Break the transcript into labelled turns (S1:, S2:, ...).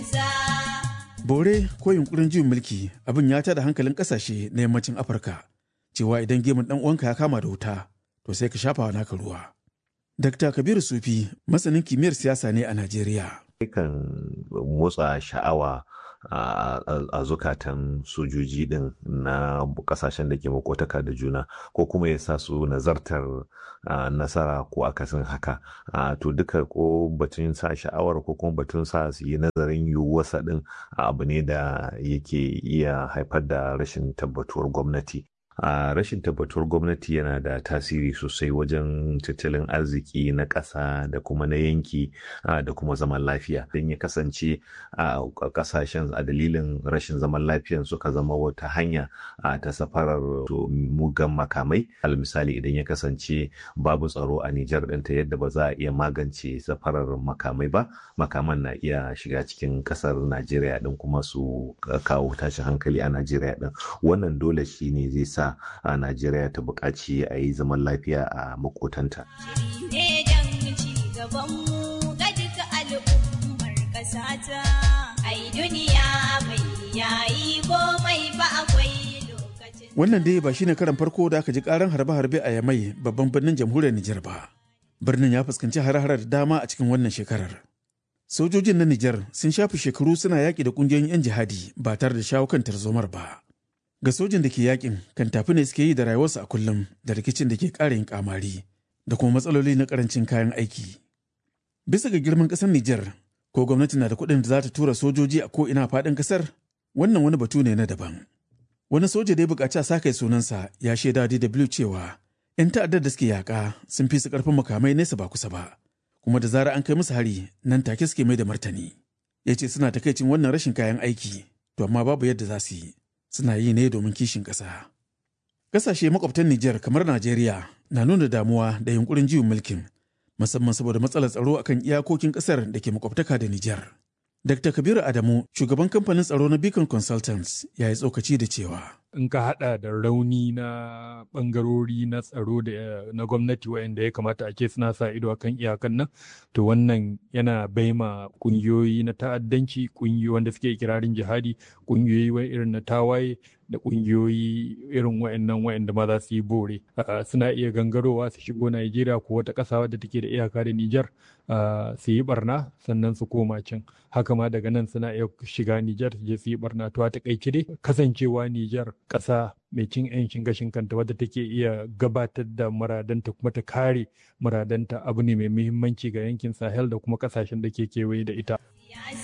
S1: bore ko yunkurin juyin mulki abin ya tada hankalin kasashe na yammacin afirka cewa idan gemun dan uwanka ya kama da wuta to sai ka shafa wa naka ruwa dr kabiru sufi masanin kimiyyar siyasa ne a najeriya
S2: kan motsa sha'awa a zukatan sojoji din na kasashen da ke makotaka da juna ko kuma ya sa su nazartar nasara ko akasin haka to duka ko batun sa sha'awar ko kuma batun sa su yi nazarin yiwuwarsa din abu ne da yake iya haifar da rashin tabbatuwar gwamnati a rashin tabbatuwar gwamnati yana da tasiri sosai wajen tattalin arziki na ƙasa da kuma na yanki da kuma zaman lafiya don ya kasance a ƙasashen a dalilin rashin zaman lafiyan suka zama wata hanya ta safarar mugan makamai al misali idan ya kasance babu tsaro a Nijar ɗinta yadda ba za a iya magance safarar makamai ba makaman na iya shiga cikin ƙasar Najeriya ɗin kuma su kawo tashin hankali a Najeriya ɗin wannan dole shi ne zai sa a Najeriya ta buƙaci a yi zaman lafiya a makotanta.
S1: Wannan dai ba shine karan farko da aka ji karan harbe-harbe a Yamai babban birnin jamhuriyar Nijar ba. Birnin ya fuskanci hare-hare da dama a cikin wannan shekarar. Sojojin na Nijar sun shafi shekaru suna yaƙi da ƙungiyoyin 'yan jihadi ba tare da shawo kan tarzomar ba. ga sojin da ke yakin kan tafi ne suke yi da rayuwarsu a kullum da rikicin da ke ƙara yin kamari da kuma matsaloli na karancin kayan aiki. Bisa ga girman ƙasar Nijar, ko gwamnati na da kuɗin da za ta tura sojoji a ko ina faɗin ƙasar, wannan wani batu ne na daban. Wani soja da ya buƙaci a sake sunansa ya shaida DW cewa 'yan ta'addar da suke yaƙa sun fi su ƙarfin makamai nesa ba kusa ba, kuma da zarar an kai musu hari nan take suke mai da martani. Ya ce suna takaicin wannan rashin kayan aiki, to amma babu yadda za su yi. suna yi ne domin kishin ƙasa. Ƙasashe makwabtan Nijar kamar Najeriya na nuna damuwa da yunkurin juyin mulkin, musamman saboda matsalar tsaro akan iyakokin ƙasar da ke makwabtaka da Nijar. Dr. Kabiru Adamu, shugaban kamfanin tsaro na Beacon Consultants, ya yi tsokaci da cewa.
S3: In ka haɗa da rauni na ɓangarori na tsaro da na gwamnati waɗanda ya kamata a ce suna sa ido a kan iyakan nan, to wannan yana baima ƙungiyoyi na ta'addanci, ƙungiyoyi wanda suke kirarin jihadi, ƙungiyoyi irin na tawaye da ƙungiyoyi irin waɗannan waɗanda ma za su yi bore. Suna iya gangarowa su shigo Najeriya ko wata ƙasa wadda take da iyaka da Nijar su yi barna sannan su koma can. Haka ma daga nan suna iya shiga Nijar su je su yi barna. To a taƙaice dai kasancewa Nijar ƙasa mai cin 'yancin gashin kanta wadda take iya gabatar da muradanta kuma ta kare muradanta abu ne mai muhimmanci ga yankin Sahel da kuma ƙasashen da ke kewaye da ita.